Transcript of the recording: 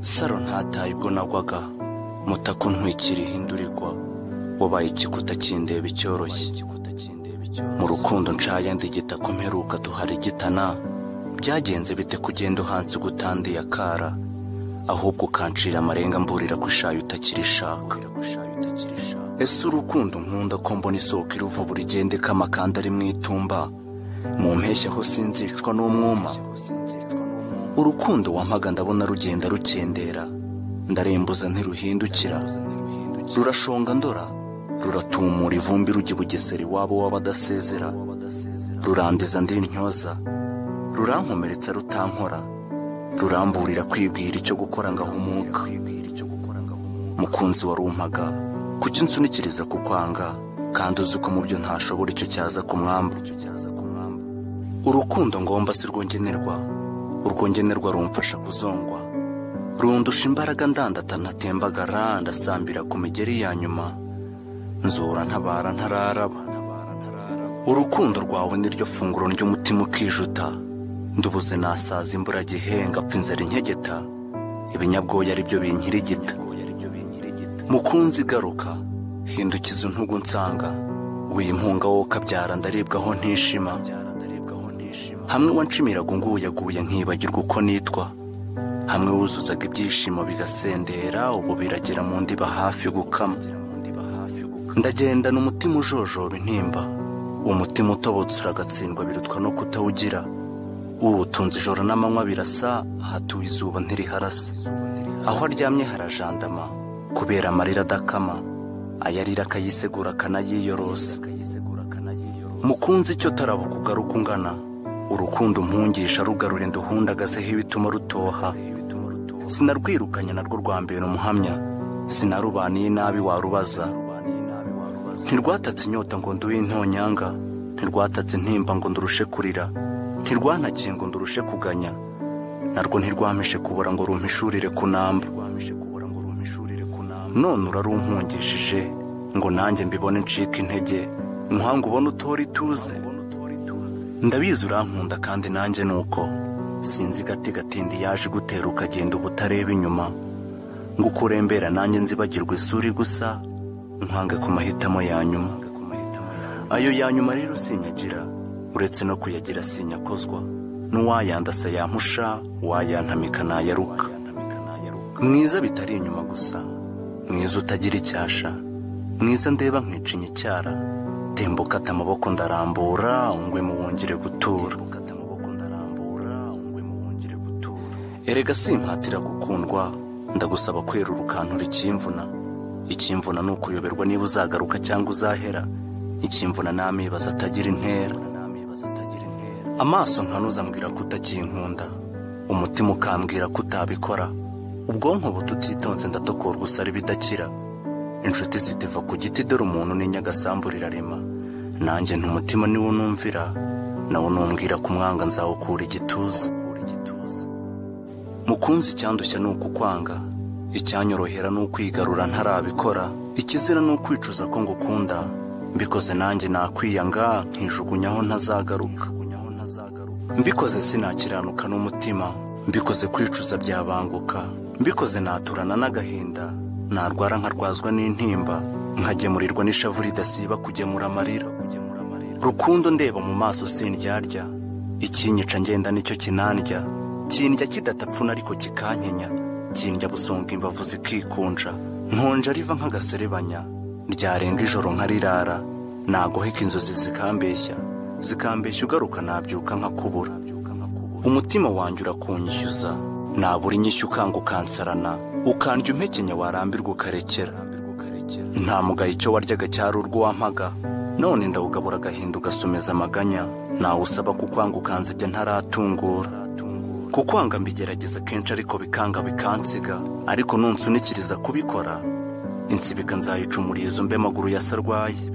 saro ntataye ubwo nagwaga mutako ntwikira ihindura igwa wabaye igikuta kindeba icyoroshye mu rukundo nshaya ndigita ko mperuka duharigitana byagenze bite kugenda uhanze ugutandiye akara ahubwo ukancira amarenga mburira ko ishayo utakirishaka ese urukundo nkunda ko mbona isoko iruvubura igenda ikama kandi ari mu itumba mu mpeshyi aho sinzicwa n'umwuma urukundo wampaga ndabona rugenda rukendera ndarembuza ntiruhindukira rurashonga ndora ruratumura ivumbi rujya bugesera iwabo w'abadasezera rurandiza ndi intyoza rurankomeretsa rutankora ruramburira kwibwira icyo gukora ngahumuka mukunzi warumpaga kuki unsunikiriza ku kwanga kandi uzi ko mu byo ntashobora icyo cyaza ku mwamba urukundo ngomba si rwongenerwa urwongenerwa rumfasha kuzongwa rundusha imbaraga ndandata ntatembagara ndasambira ku migeri ya nyuma nzura ntabara ntararaba urukundo rwawe niryo funguro ry'umutima ukijuta ndubuze nasaza imburagihe ngapfa inzara inkegeta ibinyabwoya ari byo binkirigita mukunzi igaruka hindukiza intugu nsanga wiyimpunga wowe ukabyara ndaribwaho ntishima hamwe wanshimiraga unguyaguye nkibagirwa uko nitwa hamwe wuzuzaga ibyishimo bigasendera ubu biragera mu ndiba hafi gukama ndagendana umutima ujojoba intimba umutima utobotse uragatsindwa birutwa no kutawugira uwutunze ijoro n'amanywa birasa ahatuye izuba ntiriharasa aho aryamye harajandama kubera amarira adakama ayarira akayisegura akanayiyorosa mukunzi icyo tarabuka ugaruka ungana urukundo umpungisha rugarura nduhundagazeho ibituma rutoha sinarwirukanye narwo rwambera umuhamya sinarubaniye nabi warubaza ntirwatatse inyota ngo nduhe intonyanga ntirwatatse intimba ngo ndurushe kurira ntirwanakiye ngo ndurushe kuganya narwo ntirwamishe kubura ngo rumpishurire kunamba none urarumpungishije ngo nanjye mbibone ncike intege nkwanga ubone utora ituze ndabizi urankunda kandi nanjye ni uko sinzi gati gatindi yaje igutera ukagenda uba utareba inyuma ngo ukurembera nanjye nzibagirwa isuri gusa nkange ku mahitamo ya nyuma ayo ya nyuma rero sinyagira uretse no kuyagira sinyakozwa n'uwayandasa yampusha wayantamika nayaruka mwiza bitari inyuma gusa mwiza utagira icyasha mwiza ndeba nkicinya icyara temba ukata amaboko ndarambura ungwe mu wongere gutura erega simpatira gukundwa ndagusaba kwerura ukantura ikimvuna ikimvuna ni ukuyoberwa niba uzagaruka cyangwa uzahera ikimvuna n'amibaza atagira intera amaso nkanuzambwira ko utakinkunda umutima ukambwira ko utabikora ubwonko bututitonze ndatokora gusa ari bidakira inshuti zitiva ku giti dore umuntu ni nyagasambu rirarema nanjye ntumutima niwo numvira nawo numbwira ko umwanga nzawukura igituza mukunzi icyandushya ni ukukwanga icyanyorohera ni ukwigarura ntarabikora ikizira ni ukwicuza ko ngukunda mbikoze nanjye nakwiyanga nkijugunyaho ntazagaruka mbikoze sinakiranuka n'umutima mbikoze kwicuza byabanguka mbikoze naturana n'agahinda narwara nkarwazwa n'intimba nkagemurirwa n'ishavu ridasiba kugemura amarira rukundo ndeba mu maso sindyarya ikinyica ngenda nicyo kinandya kindya kidatapfuna ariko kikankenya kindya busonga imbavu zikikunja nkonja riva nk'agaserebanya ryarenga ijoro nkarirara nagoheka inzozi zikambeshya zikambeshya ugaruka nabyuka nkakubura umutima wanjye urakunyishyuza nabura inyishyu ukanga ukansarana ukandya umpekenya warambirwa ukarekera nta mugayo icyo waryaga cyari urwo wampaga none ndawugabura agahinda ugasomeza amaganya nawe usaba kukwanga ukanza ibyo ntaratungura kukwanga mbigerageza kenshi ariko bikanga bikansiga ariko nunsunikiriza kubikora insibika nzayicumuriza mbe amaguru ya sarwaye